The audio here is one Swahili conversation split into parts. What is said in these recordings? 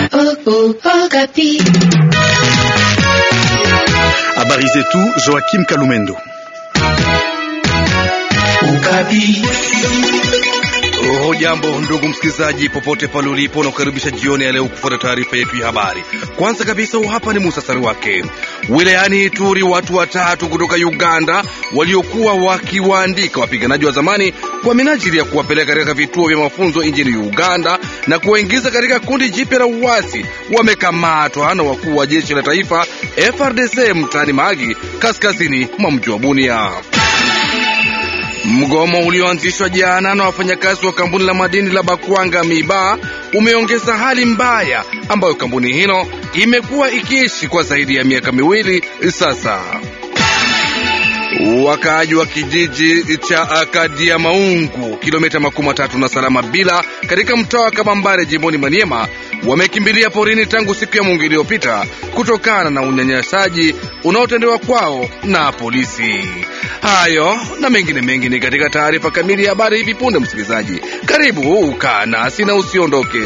Habari zetu Joakim Kalumendo. Hujambo ndugu msikilizaji, popote pale ulipo, na kukaribisha jioni ya leo kufuata taarifa yetu ya habari. Kwanza kabisa, hapa ni muhtasari wake. Wilayani Ituri, watu watatu kutoka Uganda waliokuwa wakiwaandika wapiganaji wa zamani kwa minajili ya kuwapeleka katika vituo vya mafunzo nchini Uganda na kuwaingiza katika kundi jipya la uasi wamekamatwa na wakuu wa jeshi la taifa FRDC mtaani Mahagi, kaskazini mwa mji wa Bunia. Mgomo ulioanzishwa jana na wafanyakazi wa kampuni la madini la Bakwanga Miba umeongeza hali mbaya ambayo kampuni hilo imekuwa ikiishi kwa zaidi ya miaka miwili sasa. Wakaaji wa kijiji cha Akadia Maungu, kilomita makumi matatu na salama bila katika mtaa wa Kabambare jimboni Maniema wamekimbilia porini tangu siku ya Mungu iliyopita kutokana na unyanyasaji unaotendewa kwao na polisi. Hayo na mengine mengi ni katika taarifa kamili ya habari hivi punde. Msikilizaji, karibu ukaa nasi na usiondoke.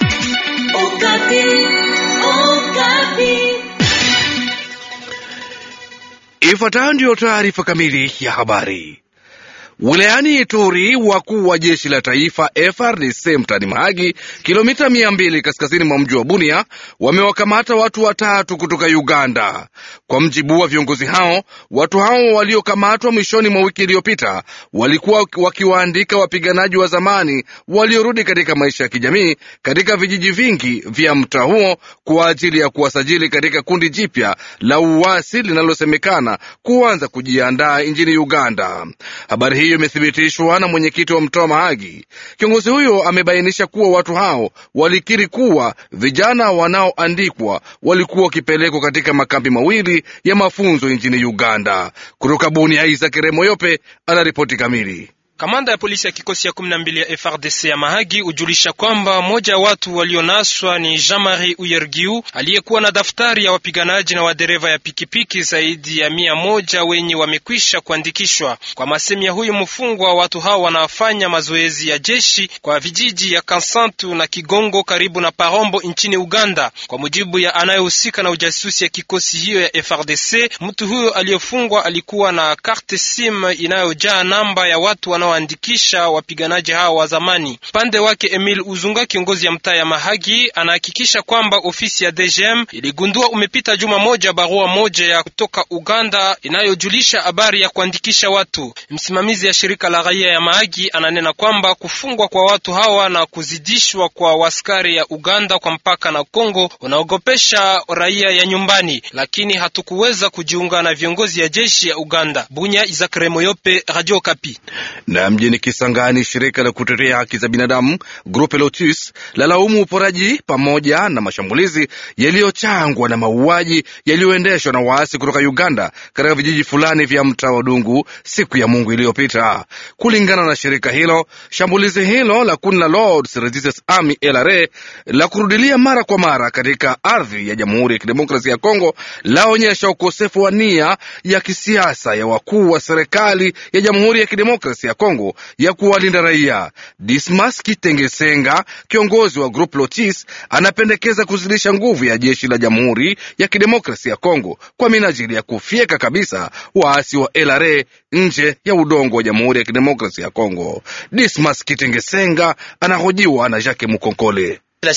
Ifuatayo ndiyo taarifa kamili ya habari. Wilayani Ituri, wakuu wa jeshi la taifa FRDC mtani Mahagi, kilomita mia mbili kaskazini mwa mji wa Bunia, wamewakamata watu watatu kutoka Uganda. Kwa mjibu wa viongozi hao, watu hao waliokamatwa mwishoni mwa wiki iliyopita walikuwa wakiwaandika wapiganaji wa zamani waliorudi katika maisha ya kijamii katika vijiji vingi vya mtaa huo kwa ajili ya kuwasajili katika kundi jipya la uasi linalosemekana kuanza kujiandaa nchini Uganda. Habari hiyo imethibitishwa na mwenyekiti wa mtaa Mahagi. Kiongozi huyo amebainisha kuwa watu hao walikiri kuwa vijana wanaoandikwa walikuwa wakipelekwa katika makambi mawili ya mafunzo nchini Uganda. Kutoka Bunia, Isaac Remoyope ana ripoti kamili. Kamanda ya polisi ya kikosi ya kumi na mbili ya FRDC ya Mahagi hujulisha kwamba mmoja wa watu walionaswa ni Jean-Marie Uyergiu aliyekuwa na daftari ya wapiganaji na wadereva ya pikipiki zaidi ya mia moja wenye wamekwisha kuandikishwa. Kwa masemi ya huyu mfungwa, watu hao wanafanya mazoezi ya jeshi kwa vijiji ya Kansantu na Kigongo karibu na Parombo nchini Uganda. Kwa mujibu ya anayehusika na ujasusi ya kikosi hiyo ya FRDC, mtu huyo aliyefungwa alikuwa na karte sim inayojaa namba ya watu wana andikisha wapiganaji hao wa zamani. Pande wake Emil Uzunga, kiongozi ya mtaa ya Mahagi, anahakikisha kwamba ofisi ya DGM iligundua umepita juma moja barua moja ya kutoka Uganda inayojulisha habari ya kuandikisha watu. Msimamizi ya shirika la raia ya Mahagi ananena kwamba kufungwa kwa watu hawa na kuzidishwa kwa waskari ya Uganda kwa mpaka na Kongo unaogopesha raia ya nyumbani, lakini hatukuweza kujiunga na viongozi ya jeshi ya Uganda. Bunya, Isaac Remoyope, Radio Kapi. Na mjini Kisangani, shirika la kutetea haki za binadamu Grupe Lotus lalaumu uporaji pamoja na mashambulizi yaliyochangwa na mauaji yaliyoendeshwa na waasi kutoka Uganda katika vijiji fulani vya mtaa wa Dungu siku ya Mungu iliyopita. Kulingana na shirika hilo, shambulizi hilo la kundi la Lords Resistance Army LRA la kurudilia mara kwa mara katika ardhi ya Jamhuri ya Kidemokrasia ya Kongo laonyesha ukosefu wa nia ya kisiasa ya wakuu wa serikali ya Jamhuri ya Kidemokrasia ya Kongo ya kuwalinda raia. Dismas Kitengesenga, kiongozi wa Group Lotis, anapendekeza kuzidisha nguvu ya jeshi la Jamhuri ya Kidemokrasia ya Kongo kwa minajili ya kufyeka kabisa waasi wa LRA nje ya udongo wa Jamhuri ya Kidemokrasia ya Kongo. Dismas Kitengesenga anahojiwa na Jacques Mukonkole.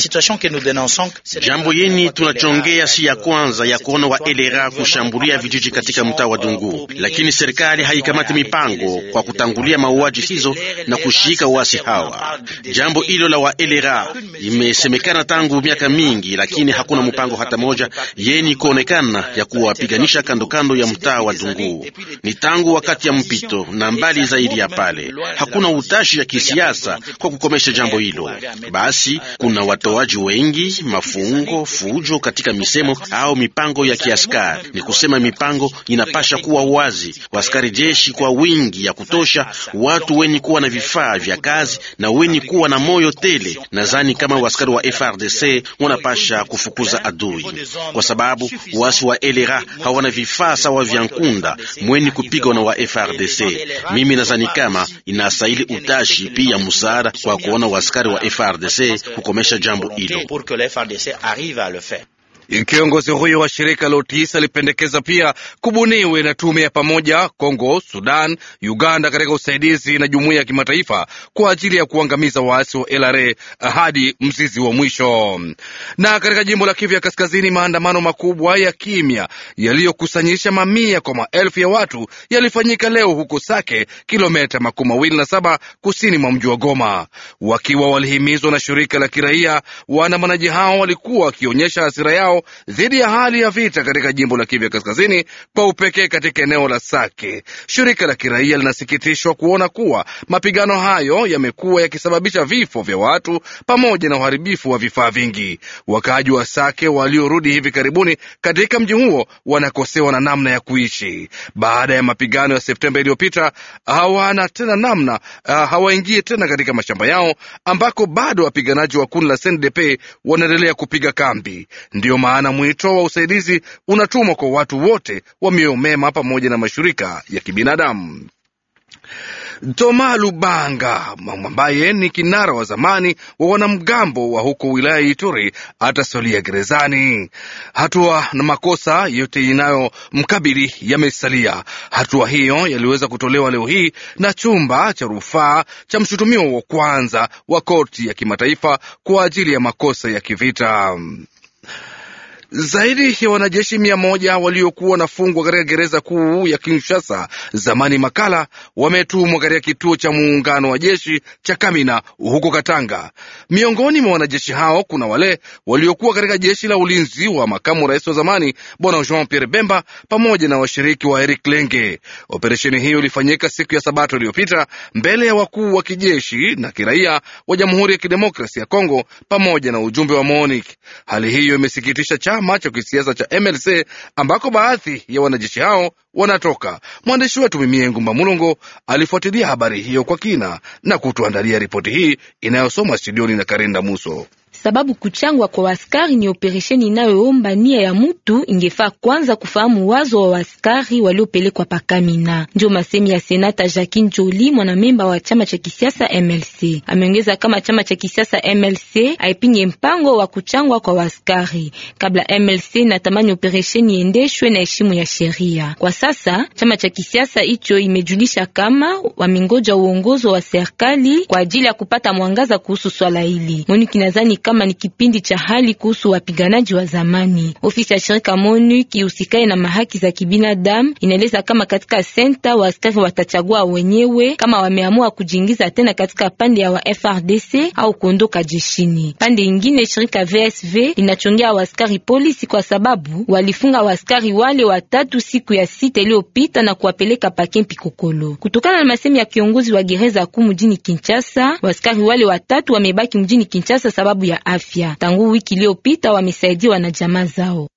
Jambo yeni tunachongea si ya kwanza ya kuona wa elera kushambulia vijiji katika mtaa wa Dungu, lakini serikali haikamati mipango kwa kutangulia mauaji hizo na kushika uasi hawa. Jambo hilo la wa elera imesemekana tangu miaka mingi, lakini hakuna mpango hata moja yeni kuonekana ya kuwapiganisha kando kando ya mtaa wa Dungu. Ni tangu wakati ya mpito na mbali zaidi ya pale, hakuna utashi ya kisiasa kwa kukomesha jambo hilo. Basi kuna watoaji wengi, mafungo, fujo katika misemo au mipango ya kiaskari. Ni kusema mipango inapasha kuwa wazi, waskari jeshi kwa wingi ya kutosha, watu wenye kuwa na vifaa vya kazi na wenye kuwa na moyo tele. Nadhani kama waskari wa FRDC wanapasha kufukuza adui, kwa sababu wasi wa LRA hawana vifaa sawa vya Nkunda mweni kupigwa na wa FRDC. Mimi nadhani kama inastahili utashi pia msaada kwa kuona waskari wa FRDC kukomesha jambo hilo. Kiongozi huyo wa shirika la UTIS alipendekeza pia kubuniwe na tume ya pamoja Kongo, Sudan, Uganda katika usaidizi na jumuiya ya kimataifa kwa ajili ya kuangamiza waasi wa LRA hadi mzizi wa mwisho. Na katika jimbo la Kivu ya Kaskazini, maandamano makubwa ya kimya yaliyokusanyisha mamia kwa maelfu ya watu yalifanyika leo huko Sake, kilomita makumi mawili na saba kusini mwa mji wa Goma. Wakiwa walihimizwa na shirika la kiraia, waandamanaji hao walikuwa wakionyesha hasira yao dhidi ya hali ya vita katika jimbo la Kivu ya Kaskazini, kwa upekee katika eneo la Sake. Shirika la kiraia linasikitishwa kuona kuwa mapigano hayo yamekuwa yakisababisha vifo vya watu pamoja na uharibifu wa vifaa vingi. Wakaaji wa Sake waliorudi hivi karibuni katika mji huo wanakosewa na namna ya kuishi baada ya mapigano ya Septemba iliyopita. Hawana tena namna uh, hawaingie tena katika mashamba yao ambako bado wapiganaji wa kundi la CNDP wanaendelea kupiga kambi. Ndiyo maana mwito wa usaidizi unatumwa kwa watu wote wa mioyo mema pamoja na mashirika ya kibinadamu. Toma Lubanga ambaye ni kinara wa zamani wa wanamgambo wa huko wilaya ya Ituri atasalia gerezani. Hatua na makosa yote inayomkabili yamesalia. Hatua hiyo yaliweza kutolewa leo hii na chumba cha rufaa cha mshutumiwa wa kwanza wa korti ya kimataifa kwa ajili ya makosa ya kivita. Zaidi ya wanajeshi mia moja waliokuwa wanafungwa katika gereza kuu ya Kinshasa zamani Makala wametumwa katika kituo cha muungano wa jeshi cha Kamina huko Katanga. Miongoni mwa wanajeshi hao kuna wale waliokuwa katika jeshi la ulinzi wa makamu rais wa zamani bwana Jean Pierre Bemba pamoja na washiriki wa Eric Lenge. Operesheni hiyo ilifanyika siku ya Sabato iliyopita mbele ya wakuu wa kijeshi na kiraia wa Jamhuri ya Kidemokrasi ya Kongo pamoja na ujumbe wa MONUC. Hali hiyo imesikitisha chama cha kisiasa cha MLC ambako baadhi ya wanajeshi hao wanatoka. Mwandishi wetu Mimie Ngumba Mulongo alifuatilia habari hiyo kwa kina na kutuandalia ripoti hii inayosomwa studioni na Karinda Muso. Sababu kuchangwa kwa waskari ni operesheni inayoomba nia ya mutu. Ingefaa kwanza kufahamu wazo wa waskari waliopelekwa pakamina. Ndio masemi ya senata Jacques Njoli, mwanamemba wa chama cha kisiasa MLC. Ameongeza kama chama cha kisiasa MLC haipinge mpango wa kuchangwa kwa waskari. Kabla MLC natamani operesheni iendeshwe na heshima ya sheria. Kwa sasa chama cha kisiasa hicho imejulisha kama wamingoja uongozo wa serikali kwa ajili ya kupata mwangaza kuhusu swala hili. Monique nadhani kama ni kipindi cha hali kuhusu wapiganaji wa zamani. Ofisi ya shirika MONUC ihusikaye na mahaki za kibinadamu inaeleza kama katika senta wa askari watachagua wenyewe kama wameamua kujiingiza tena katika pande ya wa FRDC au kuondoka jeshini. Pande ingine, shirika VSV linachongea waskari polisi kwa sababu walifunga waskari wale watatu siku ya sita iliyopita na kuwapeleka pakempi Kokolo. Kutokana na masemi ya kiongozi wa gereza kuu mjini Kinshasa, waskari wale watatu wamebaki mjini Kinshasa sababu ya afya. Tangu wiki iliyopita wamesaidiwa na jamaa zao.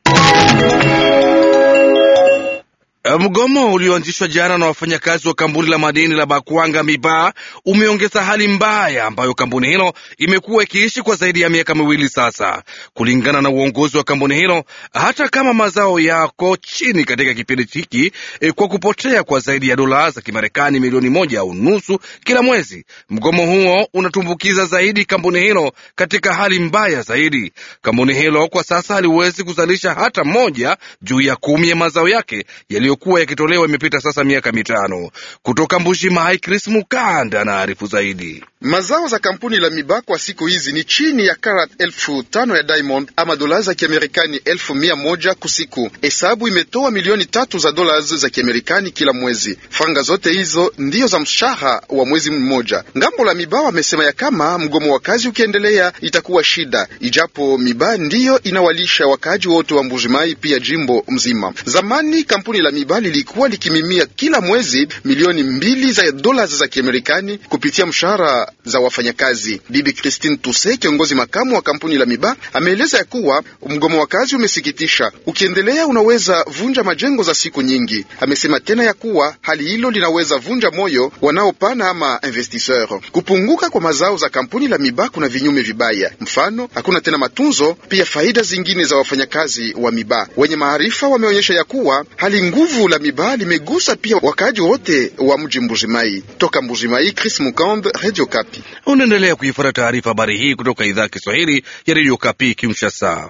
Mgomo ulioanzishwa jana na wafanyakazi wa kampuni la madini la Bakwanga Miba umeongeza hali mbaya ambayo kampuni hilo imekuwa ikiishi kwa zaidi ya miaka miwili sasa. Kulingana na uongozi wa kampuni hilo, hata kama mazao yako chini katika kipindi hiki e, kwa kupotea kwa zaidi ya dola za Kimarekani milioni moja au nusu kila mwezi, mgomo huo unatumbukiza zaidi kampuni hilo katika hali mbaya zaidi. Kampuni hilo kwa sasa haliwezi kuzalisha hata moja juu ya kumi ya mazao yake yaliyo kuwa yakitolewa imepita sasa miaka mitano. Kutoka Mbuji Mai, Chris Mukanda anaarifu zaidi. Mazao za kampuni la Miba kwa siku hizi ni chini ya karat elfu tano ya diamond ama dola za Kiamerikani elfu mia moja kusiku. Hesabu imetoa milioni tatu za dola za Kiamerikani kila mwezi. Franga zote hizo ndiyo za mshahara wa mwezi mmoja. Ngambo la Miba wamesema ya kama mgomo wa kazi ukiendelea itakuwa shida, ijapo Miba ndiyo inawalisha wakaaji wote wa Mbujimai pia jimbo mzima. Zamani kampuni la Miba lilikuwa likimimia kila mwezi milioni mbili za dola za Kiamerikani kupitia mshahara za wafanyakazi. Bibi Christine Tuse, kiongozi makamu wa kampuni la Miba, ameeleza ya kuwa mgomo wa kazi umesikitisha, ukiendelea unaweza vunja majengo za siku nyingi. Amesema tena ya kuwa hali hilo linaweza vunja moyo wanaopana ama investisseur. Kupunguka kwa mazao za kampuni la Miba kuna vinyume vibaya, mfano hakuna tena matunzo, pia faida zingine za wafanyakazi wa Miba. Wenye maarifa wameonyesha ya kuwa hali nguvu la Miba limegusa pia wakaaji wote wa mji Mbujimai. Toka Mbujimai, Chris Mukambe, Radio Kapi. Okapi. Unaendelea kuifuata taarifa habari hii kutoka idhaa ya Kiswahili ya redio Kapi Kinshasa.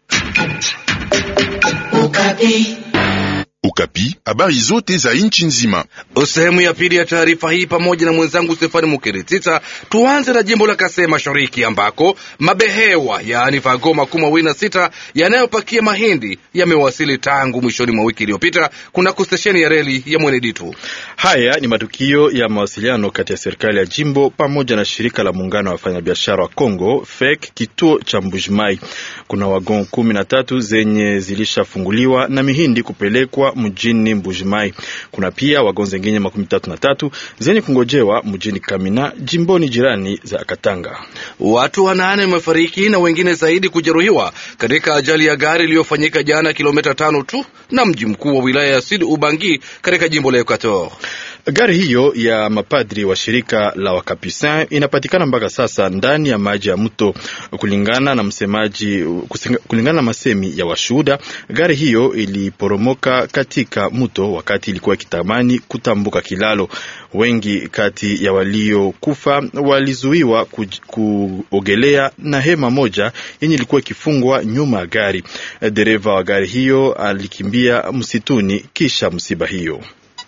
Ukapi, habari zote za nchi nzima. Sehemu ya pili ya taarifa hii pamoja na mwenzangu Stefani Mukiritita. Tuanze na jimbo la Kasai Mashariki ambako mabehewa yaani vago makumi mawili na sita yanayopakia mahindi yamewasili tangu mwishoni mwa wiki iliyopita kunako stesheni ya reli ya Mweneditu. Haya ni matukio ya mawasiliano kati ya serikali ya jimbo pamoja na shirika la muungano wa wafanyabiashara wa Kongo FEC kituo cha Mbujimai. Kuna wagon kumi na tatu zenye zilishafunguliwa na mihindi kupelekwa mjini Mbujimai. Kuna pia wagon zengine makumi tatu na tatu zenye kungojewa mjini Kamina jimboni jirani za Katanga. Watu wanane wamefariki na wengine zaidi kujeruhiwa katika ajali ya gari iliyofanyika jana kilomita tano tu na mji mkuu wa wilaya ya Sud Ubangi katika jimbo la Equator. Gari hiyo ya mapadri wa shirika la Wakapusin inapatikana mpaka sasa ndani ya maji ya mto. Kulingana na msemaji, kulingana na masemi ya washuhuda, gari hiyo iliporomoka katika mto wakati ilikuwa ikitamani kutambuka kilalo. Wengi kati ya waliokufa walizuiwa kuogelea na hema moja yenye ilikuwa ikifungwa nyuma ya gari. Dereva wa gari hiyo alikimbia msituni kisha msiba hiyo.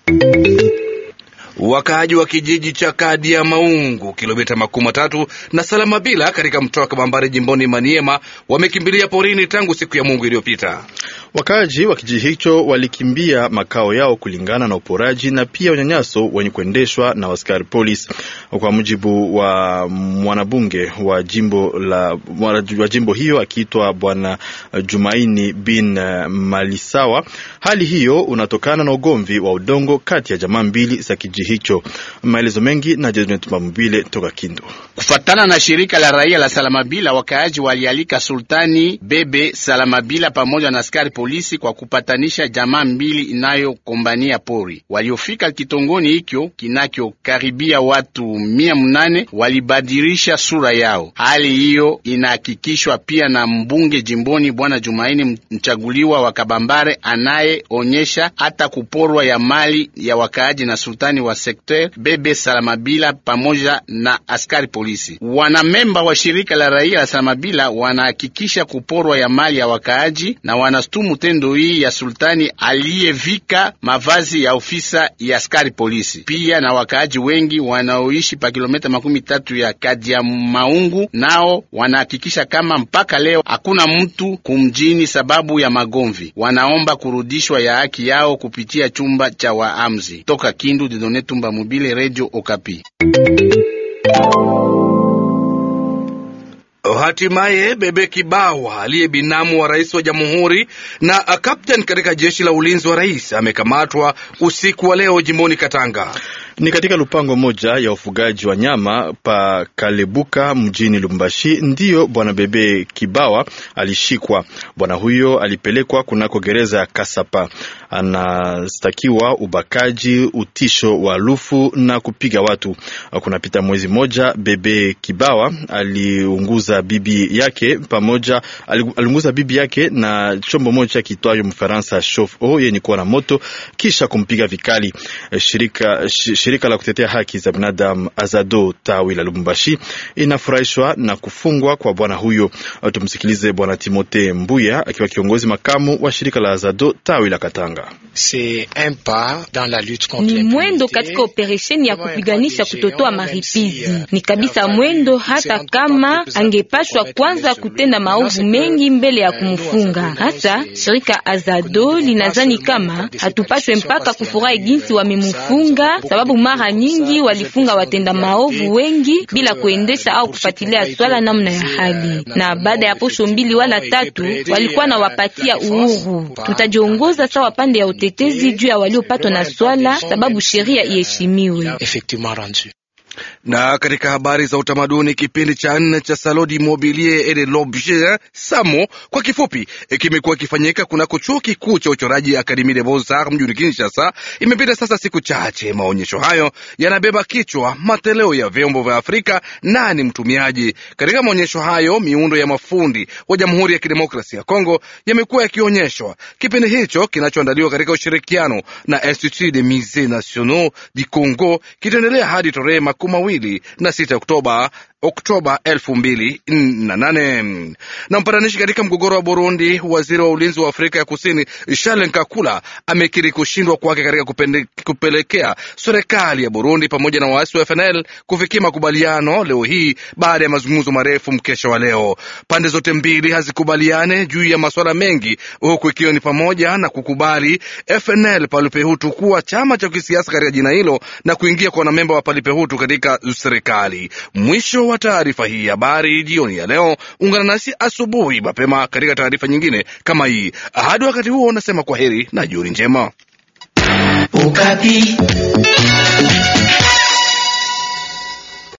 Wakaaji wa kijiji cha Kadi ya Maungu, kilomita makumi matatu na Salamabila katika mtaa wa Kabambare jimboni Maniema, wamekimbilia porini tangu siku ya Mungu iliyopita. Wakaaji wa kijiji hicho walikimbia makao yao kulingana na uporaji na pia unyanyaso wenye kuendeshwa na askari polisi. Kwa mujibu wa mwanabunge wa jimbo la wa jimbo hiyo akiitwa Bwana Jumaini bin Malisawa, hali hiyo unatokana na ugomvi wa udongo kati ya jamaa mbili za kijiji hicho. Maelezo mengi na Mambile toka Kindu. Kufatana na shirika la raia la Salamabila, wakaaji walialika Sultani Bebe Salamabila pamoja na askari polisi kwa kupatanisha jamaa mbili inayokombania pori. Waliofika kitongoni hicho kinachokaribia watu mia mnane walibadilisha sura yao. Hali hiyo inahakikishwa pia na mbunge jimboni Bwana Jumaini mchaguliwa wa Kabambare, anayeonyesha hata kuporwa ya mali ya wakaaji na sultani wa sekter Bebe Salamabila pamoja na askari polisi. Wanamemba wa shirika la raia la Salamabila wanahakikisha kuporwa ya mali ya wakaaji na wanastumu tendo hii ya sultani aliyevika mavazi ya ofisa ya askari polisi. Pia na wakaaji wengi wanaoishi pa kilomita makumi tatu ya kadi ya Maungu nao wanahakikisha kama mpaka leo hakuna mtu kumjini sababu ya magomvi. Wanaomba kurudishwa ya haki yao kupitia chumba cha waamzi. Toka Kindu, Didone Tumba Mobile, Radio Okapi. Hatimaye Bebe Kibawa aliye binamu wa rais wa jamhuri na kapteni katika jeshi la ulinzi wa rais amekamatwa usiku wa leo jimboni Katanga. Ni katika lupango moja ya ufugaji wa nyama pa Kalebuka mjini Lumbashi ndiyo bwana Bebe Kibawa alishikwa. Bwana huyo alipelekwa kunako gereza ya Kasapa. Anastakiwa ubakaji, utisho wa lufu na kupiga watu. Kunapita mwezi moja, Bebe Kibawa aliunguza bibi yake pamoja, aliunguza bibi yake na chombo moja kitwayo Mfaransa chauffe-eau yenye kuwa na moto kisha kumpiga vikali. Shirika Shirika la kutetea haki za binadamu Azado tawi la Lubumbashi inafurahishwa na kufungwa kwa bwana huyo. Tumsikilize bwana Timote Mbuya akiwa kiongozi makamu wa shirika la Azado tawi la Katanga. Ni mwendo katika operesheni ya kupiganisha kutotoa maripizi, ni kabisa mwendo, hata kama angepashwa kwanza kutenda maovu mengi mbele ya kumfunga. Hasa shirika Azado linazani kama hatupashwe mpaka kufurahi jinsi wamemufunga, sababu mara nyingi walifunga watenda maovu wengi bila kuendesha au kufuatilia swala namna ya hali, na baada ya posho mbili wala tatu walikuwa na wapatia uhuru. Tutajiongoza sawa pande ya utetezi juu ya waliopatwa na swala, sababu sheria iheshimiwe. Na katika habari za utamaduni, kipindi cha nne cha Salon du Mobilier et de l'Objet Samo kwa kifupi, kimekuwa kifanyika kunako chuo kikuu cha uchoraji Akademie des Beaux-Arts mjini Kinshasa. Imepita sasa siku chache. Maonyesho hayo yanabeba kichwa mateleo ya vyombo vya Afrika, nani mtumiaji? Katika maonyesho hayo miundo ya mafundi wa Jamhuri ya Kidemokrasia ya Kongo yamekuwa yakionyeshwa. Kipindi hicho kinachoandaliwa katika ushirikiano na Institut des Musees Nationaux du Congo kitaendelea hadi tarehe makumi mawili na sita Oktoba Oktoba elfu mbili na nane. Na mpatanishi katika mgogoro wa Burundi, waziri wa ulinzi wa Afrika ya Kusini Charles Nkakula amekiri kushindwa kwake katika kupende, kupelekea serikali ya Burundi pamoja na waasi wa FNL kufikia makubaliano leo hii baada ya mazungumzo marefu mkesha wa leo. Pande zote mbili hazikubaliane juu ya masuala mengi, huku ikiwa ni pamoja na kukubali FNL Palipehutu kuwa chama cha kisiasa katika jina hilo na kuingia kwa wanamemba wa Palipehutu katika serikali. Mwisho wa taarifa hii habari jioni ya leo. Ungana nasi asubuhi mapema katika taarifa nyingine kama hii. Hadi wakati huo, nasema kwa heri na jioni njema. Ukapi.